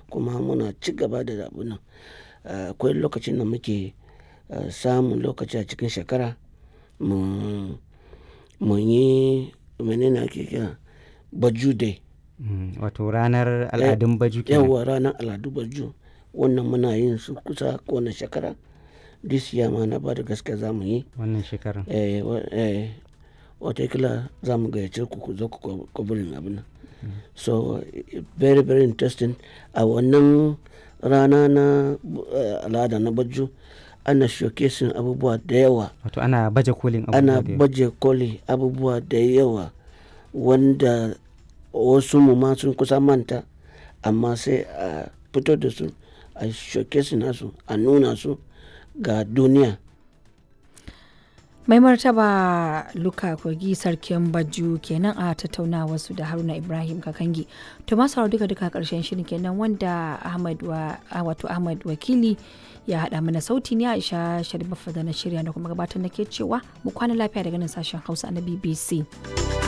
kuma muna ci gaba da abun nan. Akwai lokacin da muke samun lokaci a cikin shekara mu, mu yi mene ne ake kira Baju day. Wato ranar al'adun Baju kenan. Yauwa ranar al'adu Baju. Wannan muna yin su kusa kowane shekara. This year ma na bada gaskiya za mu yi. Wannan shekarar. Eh, eh, watakila za mu gayyace ku ku zo ku covering abun nan. So very very interesting. A wannan rana na al'ada na Baju ana showcasing abubuwa da yawa. Wato ana baje kolin abubuwa Ana da yawa. baje koli abubuwa da yawa wanda wasu mu ma sun kusa manta amma sai a fito da su a showcasing nasu a nuna su ga duniya. Mai martaba Luka Kogi sarkin Baju kenan a tattaunawar su da Haruna Ibrahim Kakangi. To masu sauraro duka duka karshen shirin kenan wanda Ahmad wa wato Ahmad Wakili ya haɗa mana sauti ne Aisha Sharif da na shirya da kuma gabatar nake cewa mu kwana lafiya daga nan sashen Hausa na BBC.